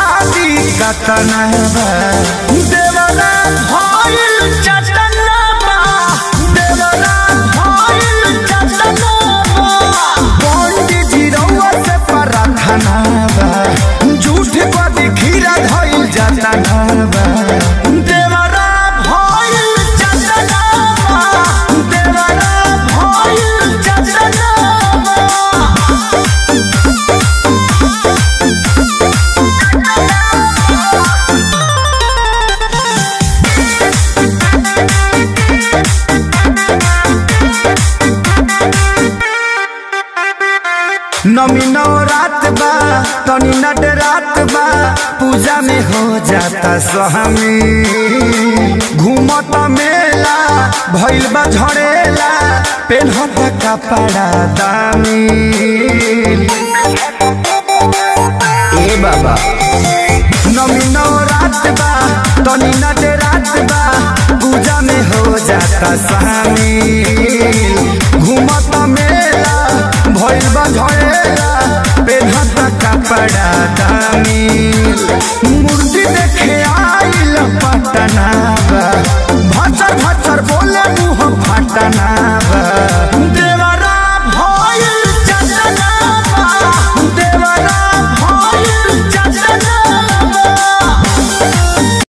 शादी कतना बा देवरा भइल चटना बा देवरा भइल चटना बा पंडित जी रउआ से प्रार्थना बा झूठ पर खीरा धइल जाता बा देवरा भइल चटना बा देवरा भइल चटना बा नमी नौ रात बा तनी नट रात बा पूजा में हो जाता सहमी घूमत मेला भइल बा झड़ेला पेन्हत कपड़ा दामी ए बाबा नमी नौ रात बा तनी नट रात बा पूजा में हो जाता शामिल घूमत मेला भइल बा झड़ेला पेन्हत कपड़ा दामी